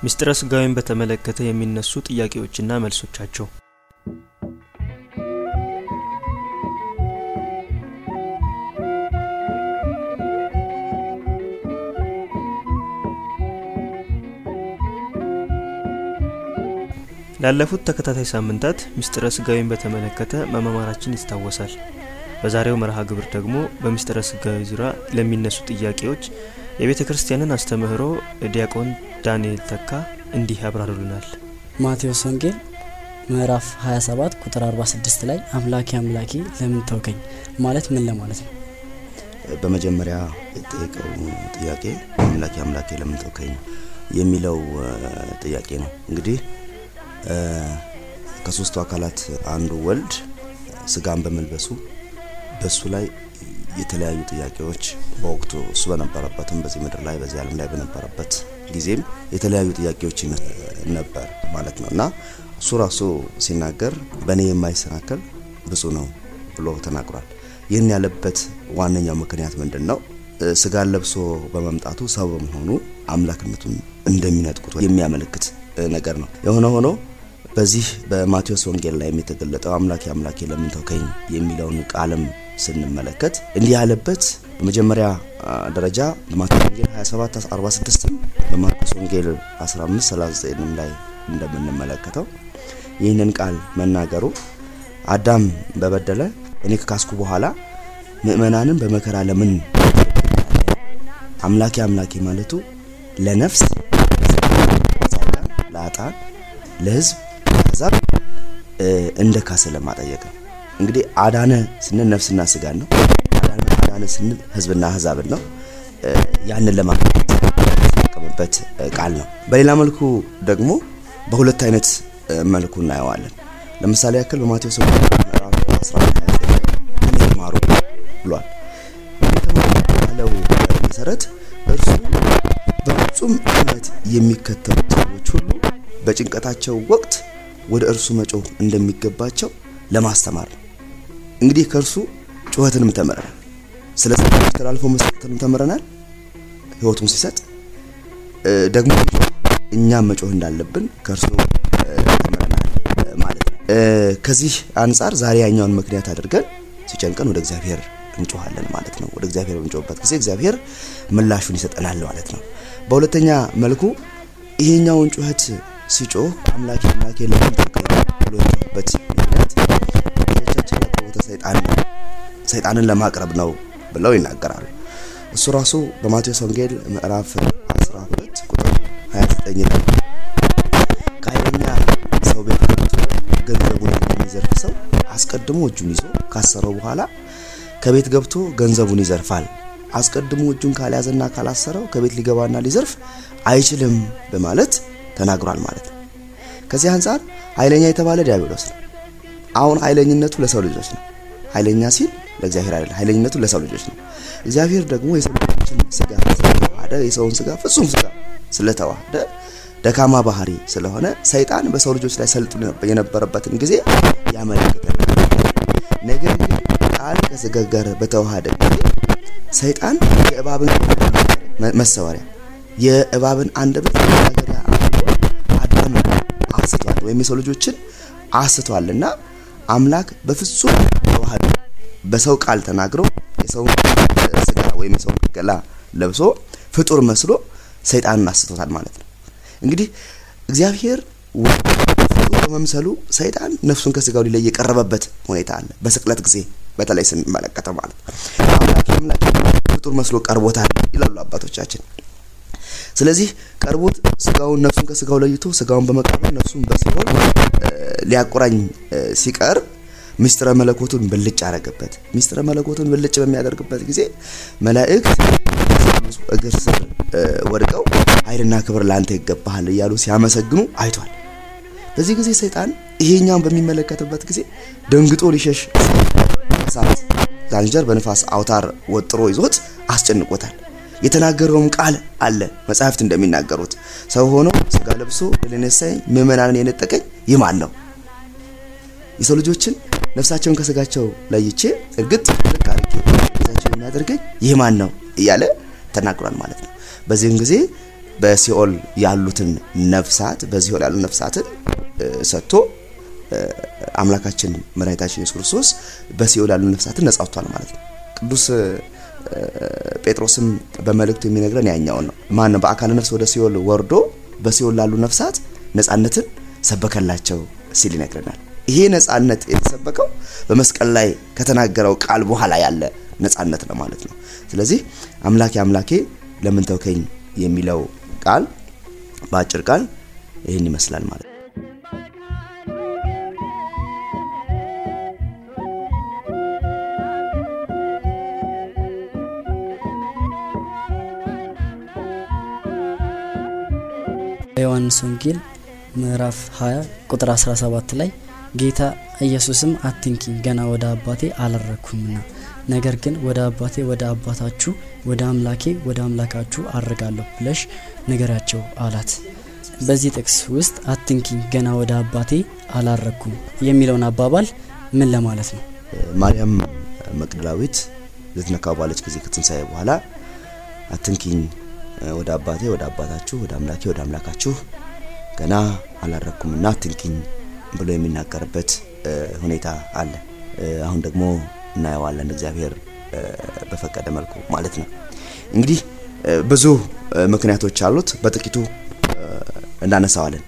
ምስጢረ ስጋዊን በተመለከተ የሚነሱ ጥያቄዎችና መልሶቻቸው ላለፉት ተከታታይ ሳምንታት ምስጢረ ስጋዊን በተመለከተ መማማራችን ይታወሳል። በዛሬው መርሃ ግብር ደግሞ በምስጢረ ስጋዊ ዙሪያ ለሚነሱ ጥያቄዎች የቤተ ክርስቲያንን አስተምህሮ ዲያቆን ዳንኤል ተካ እንዲህ ያብራሩልናል። ማቴዎስ ወንጌል ምዕራፍ 27 ቁጥር 46 ላይ አምላኬ አምላኬ ለምን ተውከኝ ማለት ምን ለማለት ነው? በመጀመሪያ የጠየቀው ጥያቄ አምላኬ አምላኬ ለምን ተውከኝ የሚለው ጥያቄ ነው። እንግዲህ ከሶስቱ አካላት አንዱ ወልድ ስጋን በመልበሱ በሱ ላይ የተለያዩ ጥያቄዎች በወቅቱ እሱ በነበረበትም በዚህ ምድር ላይ በዚህ ዓለም ላይ በነበረበት ጊዜም የተለያዩ ጥያቄዎች ነበር ማለት ነው እና እሱ ራሱ ሲናገር በእኔ የማይሰናከል ብፁዕ ነው ብሎ ተናግሯል። ይህን ያለበት ዋነኛው ምክንያት ምንድን ነው? ስጋን ለብሶ በመምጣቱ ሰው በመሆኑ አምላክነቱን እንደሚነጥቁት የሚያመለክት ነገር ነው። የሆነ ሆኖ በዚህ በማቴዎስ ወንጌል ላይ የተገለጠው አምላኬ አምላኬ ለምን ተውከኝ የሚለውን ቃልም ስንመለከት እንዲህ ያለበት በመጀመሪያ ደረጃ በማቴዎስ ወንጌል 27 46 በማርቆስ ወንጌል 15 39 ላይ እንደምንመለከተው ይህንን ቃል መናገሩ አዳም በበደለ እኔ ከካስኩ በኋላ ምእመናንን በመከራ ለምን አምላኬ አምላኬ ማለቱ ለነፍስ ለአጣን ለህዝብ ለአሕዛብ እንደ ካሰ ለማጠየቅ ነው። እንግዲህ አዳነ ስንል ነፍስና ስጋን ነው። አዳነ ስንል ህዝብና አሕዛብን ነው። ያንን ለማለት የተጠቀመበት ቃል ነው። በሌላ መልኩ ደግሞ በሁለት አይነት መልኩ እናየዋለን። ለምሳሌ ያክል በማቴዎስ ወንጌል ምዕራፍ 11 እኔ ተማሩ ብሏል። እኔ ተማሩ ያለው መሰረት እርሱ በፍጹም እምነት የሚከተሉት ሰዎች ሁሉ በጭንቀታቸው ወቅት ወደ እርሱ መጮህ እንደሚገባቸው ለማስተማር ነው። እንግዲህ ከእርሱ ጩኸትንም ተምረናል። ስለ ሰዎች ተላልፎ መስጠትንም ተምረናል። ህይወቱን ሲሰጥ ደግሞ እኛም መጮህ እንዳለብን ከእርሱ ተምረናል ማለት ነው። ከዚህ አንጻር ዛሬ ያኛውን ምክንያት አድርገን ሲጨንቀን ወደ እግዚአብሔር እንጮሃለን ማለት ነው። ወደ እግዚአብሔር በምንጮህበት ጊዜ እግዚአብሔር ምላሹን ይሰጠናል ማለት ነው። በሁለተኛ መልኩ ይሄኛውን ጩኸት ሲጮህ አምላኬ አምላኬ ለምን ተውከኝ ብሎ የጮህበት ምክንያት ልጆቻችን ያቀረቡት ሰይጣን ነው፣ ሰይጣንን ለማቅረብ ነው ብለው ይናገራሉ። እሱ ራሱ በማቴዎስ ወንጌል ምዕራፍ 12 ቁጥር 29 ላይ ከኃይለኛ ሰው ቤት ገብቶ ገንዘቡን የሚዘርፍ ሰው አስቀድሞ እጁን ይዞ ካሰረው በኋላ ከቤት ገብቶ ገንዘቡን ይዘርፋል። አስቀድሞ እጁን ካልያዘና ካላሰረው ከቤት ሊገባና ሊዘርፍ አይችልም በማለት ተናግሯል ማለት ነው። ከዚህ አንጻር ኃይለኛ የተባለ ዲያብሎስ ነው። አሁን ኃይለኝነቱ ለሰው ልጆች ነው። ኃይለኛ ሲል ለእግዚአብሔር አይደለም፣ ኃይለኝነቱ ለሰው ልጆች ነው። እግዚአብሔር ደግሞ የሰው ልጆችን ስጋ ስለተዋሃደ የሰውን ስጋ ፍጹም ስጋ ስለተዋሃደ ደካማ ባህሪ ስለሆነ ሰይጣን በሰው ልጆች ላይ ሰልጥኖ የነበረበትን ጊዜ ያመለክተናል። ነገር ግን ቃል ከስጋ ጋር በተዋሃደ ጊዜ ሰይጣን የእባብን መሰወሪያ የእባብን አንደበት መናገሪያ አዳም አስቷል ወይም የሰው ልጆችን አስቷልና አምላክ በፍጹም ተዋህዶ በሰው ቃል ተናግሮ የሰውን ስጋ ወይም የሰውን ገላ ለብሶ ፍጡር መስሎ ሰይጣንን አስቶታል ማለት ነው። እንግዲህ እግዚአብሔር ፍጡር በመምሰሉ ሰይጣን ነፍሱን ከስጋው ሊለይ የቀረበበት ሁኔታ አለ። በስቅለት ጊዜ በተለይ ስንመለከተው ማለት ነው። አምላክ አምላክ ፍጡር መስሎ ቀርቦታል ይላሉ አባቶቻችን። ስለዚህ ቀርቦት ስጋውን ነፍሱን ከስጋው ለይቶ ስጋውን በመቀበል ነፍሱን በሲኦል ሊያቆራኝ ሲቀርብ ምስጢረ መለኮቱን ብልጭ አረገበት። ምስጢረ መለኮቱን ብልጭ በሚያደርግበት ጊዜ መላእክት እግር ስር ወድቀው ኃይልና ክብር ለአንተ ይገባሃል እያሉ ሲያመሰግኑ አይቷል። በዚህ ጊዜ ሰይጣን ይሄኛውን በሚመለከትበት ጊዜ ደንግጦ ሊሸሽ እሳት ዛንጀር በንፋስ አውታር ወጥሮ ይዞት አስጨንቆታል። የተናገረውም ቃል አለ መጽሐፍት እንደሚናገሩት ሰው ሆኖ ስጋ ለብሶ ለነሳኝ ምእመናንን የነጠቀኝ ይህ ማን ነው? የሰው ልጆችን ነፍሳቸውን ከስጋቸው ለይቼ እርግጥ ልክ አድርጌ ነፍሳቸውን የሚያደርገኝ ይህ ማን ነው እያለ ተናግሯል ማለት ነው። በዚህም ጊዜ በሲኦል ያሉትን ነፍሳት በሲኦል ያሉ ነፍሳትን ሰጥቶ አምላካችን መድኃኒታችን ኢየሱስ ክርስቶስ በሲኦል ያሉ ነፍሳትን ነጻ አውጥቷል ማለት ነው። ቅዱስ ጴጥሮስም በመልእክቱ የሚነግረን ያኛውን ነው። ማን ነው በአካለ ነፍስ ወደ ሲኦል ወርዶ በሲኦል ላሉ ነፍሳት ነጻነትን ሰበከላቸው ሲል ይነግረናል። ይሄ ነጻነት የተሰበከው በመስቀል ላይ ከተናገረው ቃል በኋላ ያለ ነጻነት ነው ማለት ነው። ስለዚህ አምላኬ አምላኬ ለምን ተውከኝ የሚለው ቃል በአጭር ቃል ይህን ይመስላል ማለት ነው። በዮሐንስ ወንጌል ምዕራፍ 20 ቁጥር 17 ላይ ጌታ ኢየሱስም አትንኪኝ ገና ወደ አባቴ አላረግኩምና ነገር ግን ወደ አባቴ ወደ አባታችሁ ወደ አምላኬ ወደ አምላካችሁ አርጋለሁ ብለሽ ንገራቸው አላት። በዚህ ጥቅስ ውስጥ አትንኪኝ ገና ወደ አባቴ አላረግኩም የሚለውን አባባል ምን ለማለት ነው? ማርያም መቅደላዊት ልትነካው ባለች ጊዜ ከትንሣኤ በኋላ አትንኪኝ ወደ አባቴ ወደ አባታችሁ ወደ አምላኬ ወደ አምላካችሁ ገና አላረግኩምና አትንኪኝ ብሎ የሚናገርበት ሁኔታ አለ። አሁን ደግሞ እናየዋለን እግዚአብሔር በፈቀደ መልኩ ማለት ነው። እንግዲህ ብዙ ምክንያቶች አሉት። በጥቂቱ እናነሳዋለን።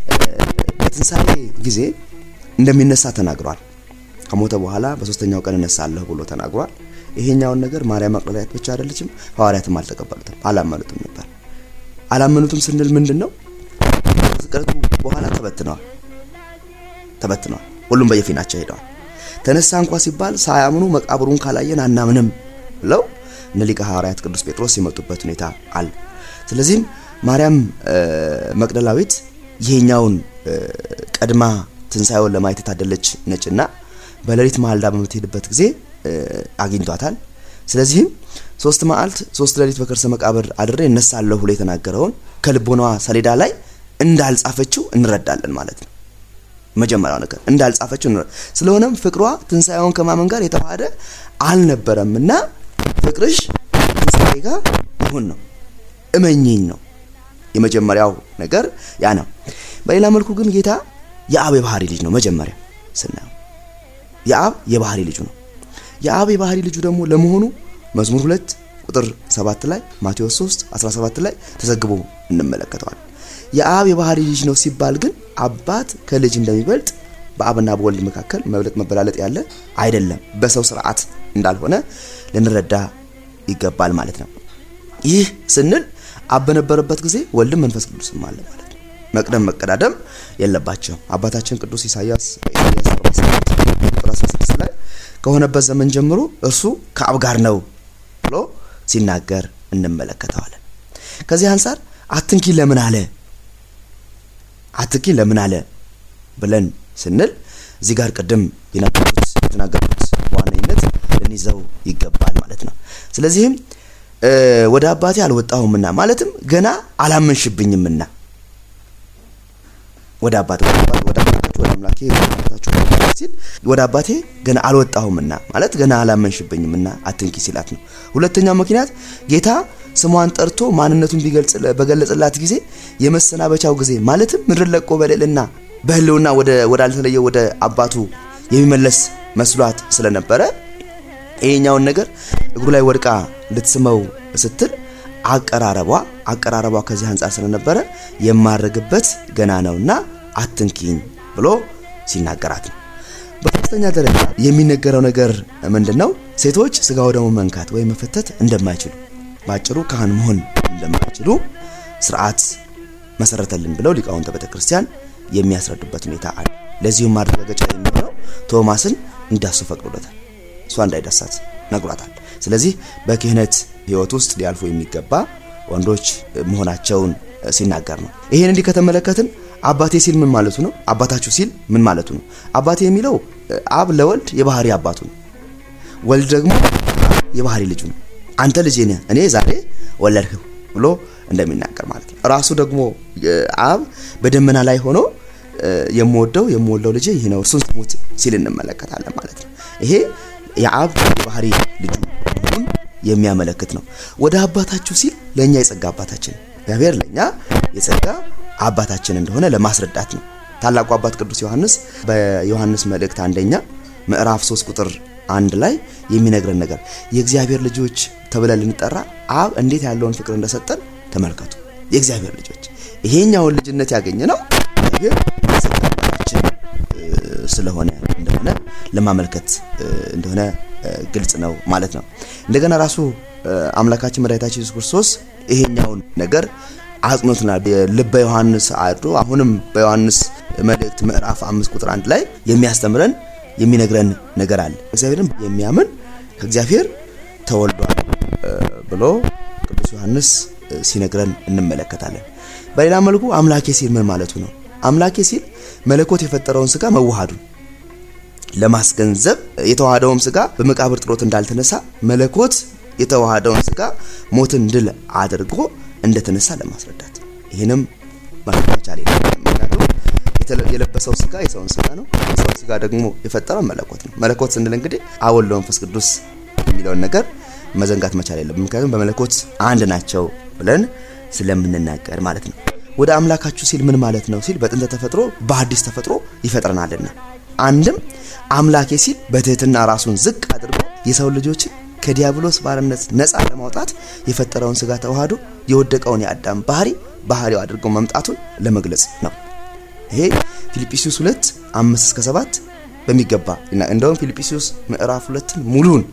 በትንሣኤ ጊዜ እንደሚነሳ ተናግሯል። ከሞተ በኋላ በሶስተኛው ቀን እነሳለሁ ብሎ ተናግሯል። ይሄኛውን ነገር ማርያም መቅደላዊት ብቻ አይደለችም፣ ሐዋርያትም አልተቀበሉትም፣ አላመኑትም ነበር። አላመኑትም ስንል ምንድን ነው? ከስቅለቱ በኋላ ተበትነዋል ተበትነዋል። ሁሉም በየፊናቸው ሄደዋል። ተነሳ እንኳ ሲባል ሳያምኑ መቃብሩን ካላየን አናምንም ብለው እነ ሊቀ ሐዋርያት ቅዱስ ጴጥሮስ የመጡበት ሁኔታ አለ። ስለዚህም ማርያም መቅደላዊት ይሄኛውን ቀድማ ትንሣኤውን ለማየት የታደለች ነጭና በሌሊት ማልዳ በምትሄድበት ጊዜ አግኝቷታል። ስለዚህም ሶስት መዓልት ሶስት ሌሊት በከርሰ መቃብር አድሬ እነሳለሁ ብሎ የተናገረውን ከልቦናዋ ሰሌዳ ላይ እንዳልጻፈችው እንረዳለን ማለት ነው። መጀመሪያው ነገር እንዳልጻፈችው እንረዳ። ስለሆነም ፍቅሯ ትንሣኤውን ከማመን ጋር የተዋሃደ አልነበረም እና ፍቅርሽ ትንሣኤ ጋር ይሁን ነው እመኝኝ ነው የመጀመሪያው ነገር ያ ነው። በሌላ መልኩ ግን ጌታ የአብ የባህሪ ልጅ ነው። መጀመሪያ ስናየው የአብ የባህሪ ልጁ ነው። የአብ የባህሪ ልጁ ደግሞ ለመሆኑ መዝሙር ሁለት ቁጥር 7 ላይ ማቴዎስ 3 17 ላይ ተዘግቦ እንመለከተዋል። የአብ የባህሪ ልጅ ነው ሲባል ግን አባት ከልጅ እንደሚበልጥ በአብና በወልድ መካከል መብለጥ መበላለጥ ያለ አይደለም። በሰው ስርዓት እንዳልሆነ ልንረዳ ይገባል ማለት ነው። ይህ ስንል አብ በነበረበት ጊዜ ወልድም መንፈስ ቅዱስም አለ ማለት ነው። መቅደም መቀዳደም የለባቸውም። አባታችን ቅዱስ ኢሳያስ በኢሳያስ 47 ቁጥር 16 ላይ ከሆነበት ዘመን ጀምሮ እርሱ ከአብ ጋር ነው ብሎ ሲናገር እንመለከተዋለን። ከዚህ አንጻር አትንኪ ለምን አለ አትንኪ ለምን አለ ብለን ስንል እዚህ ጋር ቅድም የናገርኩት የተናገርኩት በዋነኝነት ልንይዘው ይገባል ማለት ነው። ስለዚህም ወደ አባቴ አልወጣሁምና ማለትም ገና አላመንሽብኝምና ወደ አባቴ ወደ አባቴ ወደ አምላካችሁ ወደ አምላኬ ወደ አባታችሁ ሲል ወደ አባቴ ገና አልወጣሁምና ማለት ገና አላመንሽብኝምና አትንኪ ሲላት ነው። ሁለተኛው ምክንያት ጌታ ስሟን ጠርቶ ማንነቱን ቢገልጽ በገለጽላት ጊዜ የመሰናበቻው ጊዜ ማለትም ምድር ለቆ በልዕልና በህልውና ወደ ወዳልተለየው ወደ አባቱ የሚመለስ መስሏት ስለነበረ ይሄኛውን ነገር እግሩ ላይ ወድቃ ልትስመው ስትል አቀራረቧ አቀራረቧ ከዚህ አንጻር ስለነበረ የማረግበት ገና ነውና አትንኪኝ ብሎ ሲናገራት ነው። በሶስተኛ ደረጃ የሚነገረው ነገር ምንድን ነው? ሴቶች ስጋ ወደሙ መንካት ወይም መፈተት እንደማይችሉ በአጭሩ ካህን መሆን እንደማይችሉ ስርዓት መሰረተልን ብለው ሊቃውንተ ቤተ ክርስቲያን የሚያስረዱበት ሁኔታ አለ። ለዚሁም ማረጋገጫ የሚሆነው ቶማስን እንዳሱ ፈቅዶለታል። እሷ እንዳይዳሳት ነግሯታል። ስለዚህ በክህነት ህይወት ውስጥ ሊያልፉ የሚገባ ወንዶች መሆናቸውን ሲናገር ነው። ይሄን እንዲህ ከተመለከትን አባቴ ሲል ምን ማለቱ ነው? አባታችሁ ሲል ምን ማለቱ ነው? አባቴ የሚለው አብ ለወልድ የባህሪ አባቱ ነው። ወልድ ደግሞ የባህሪ ልጁ ነው። አንተ ልጄ ነህ እኔ ዛሬ ወለድህ ብሎ እንደሚናገር ማለት ነው። ራሱ ደግሞ አብ በደመና ላይ ሆኖ የምወደው የምወልደው ልጄ ይህ ነው እርሱን ስሙት ሲል እንመለከታለን ማለት ነው። ይሄ የአብ የባህሪ ልጁ መሆኑን የሚያመለክት ነው። ወደ አባታችሁ ሲል ለእኛ የጸጋ አባታችን እግዚአብሔር ለእኛ የጸጋ አባታችን እንደሆነ ለማስረዳት ነው። ታላቁ አባት ቅዱስ ዮሐንስ በዮሐንስ መልእክት አንደኛ ምዕራፍ 3 ቁጥር አንድ ላይ የሚነግረን ነገር የእግዚአብሔር ልጆች ተብለን ልንጠራ አብ እንዴት ያለውን ፍቅር እንደሰጠን ተመልከቱ። የእግዚአብሔር ልጆች ይሄኛውን ልጅነት ያገኘ ነው እግዚአብሔር የጸጋ አባታችን ስለሆነ እንደሆነ ለማመልከት እንደሆነ ግልጽ ነው ማለት ነው። እንደገና ራሱ አምላካችን መድኃኒታችን ኢየሱስ ክርስቶስ ይሄኛውን ነገር አጽኖትናል። ልበ ዮሐንስ አድሮ አሁንም በዮሐንስ መልእክት ምዕራፍ አምስት ቁጥር አንድ ላይ የሚያስተምረን የሚነግረን ነገር አለ። እግዚአብሔርን የሚያምን ከእግዚአብሔር ተወልዷል ብሎ ቅዱስ ዮሐንስ ሲነግረን እንመለከታለን። በሌላ መልኩ አምላኬ ሲል ምን ማለቱ ነው? አምላኬ ሲል መለኮት የፈጠረውን ስጋ መዋሃዱን ለማስገንዘብ የተዋሃደውም ስጋ በመቃብር ጥሎት እንዳልተነሳ መለኮት የተዋሃደውን ስጋ ሞትን ድል አድርጎ እንደተነሳ ለማስረዳት ይህንም ማለት መቻል ምክንያቱም የለበሰው ስጋ የሰውን ስጋ ነው። የሰውን ስጋ ደግሞ የፈጠረው መለኮት ነው። መለኮት ስንል እንግዲህ አብ ወልድ መንፈስ ቅዱስ የሚለውን ነገር መዘንጋት መቻል የለብን። ምክንያቱም በመለኮት አንድ ናቸው ብለን ስለምንናገር ማለት ነው። ወደ አምላካችሁ ሲል ምን ማለት ነው ሲል በጥንተ ተፈጥሮ በአዲስ ተፈጥሮ ይፈጥረናልና አንድም አምላኬ ሲል በትህትና ራሱን ዝቅ አድርጎ የሰው ልጆችን ከዲያብሎስ ባርነት ነፃ ለማውጣት የፈጠረውን ስጋ ተዋህዶ የወደቀውን የአዳም ባህሪ ባህሪው አድርጎ መምጣቱን ለመግለጽ ነው። ይሄ ፊልጵስዩስ ሁለት አምስት እስከ ሰባት በሚገባ እንደውም ፊልጵስዩስ ምዕራፍ ሁለትን ሙሉን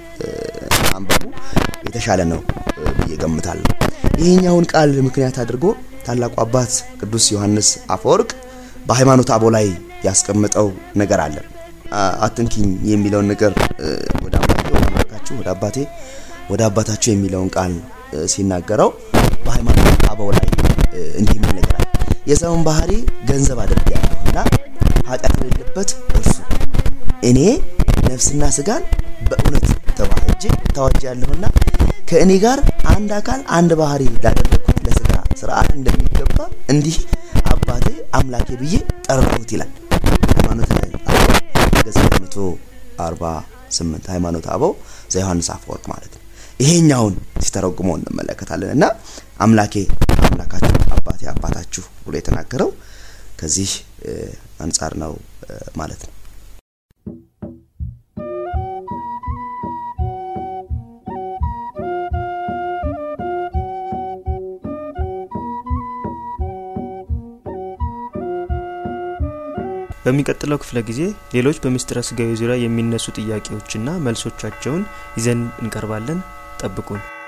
አንበቡ የተሻለ ነው ብዬ ገምታለሁ። ይህኛውን ቃል ምክንያት አድርጎ ታላቁ አባት ቅዱስ ዮሐንስ አፈወርቅ በሃይማኖት አበው ላይ ያስቀምጠው ነገር አለ። አትንኪኝ የሚለውን ነገር ወደ አምላኬ ወደ አምላካችሁ ወደ አባቴ ወደ አባታችሁ የሚለውን ቃል ሲናገረው በሃይማኖት አበው ላይ እንዲህ የሚል ነገር አለ። የሰውን ባህሪ ገንዘብ አድርጌያለሁና ኃጢአት የሌለበት እርሱ እኔ ነፍስና ስጋን በእውነት ተዋህጄ ታወጃለሁና ከእኔ ጋር አንድ አካል አንድ ባህሪ ላደረግኩት ለስጋ ስርዓት እንደሚገባ እንዲህ አባቴ አምላኬ ብዬ ጠራሁት ይላል። ሃይማኖት አበው ገጽ 148 ሃይማኖት አበው ዘዮሐንስ አፈወርቅ ማለት ነው። ይሄኛውን ሲተረጉመው እንመለከታለን እና አምላኬ አምላካችሁ አባቴ አባታችሁ ብሎ የተናገረው ከዚህ አንጻር ነው ማለት ነው። በሚቀጥለው ክፍለ ጊዜ ሌሎች በምስጢረ ስጋዊ ዙሪያ የሚነሱ ጥያቄዎችና መልሶቻቸውን ይዘን እንቀርባለን። ጠብቁን።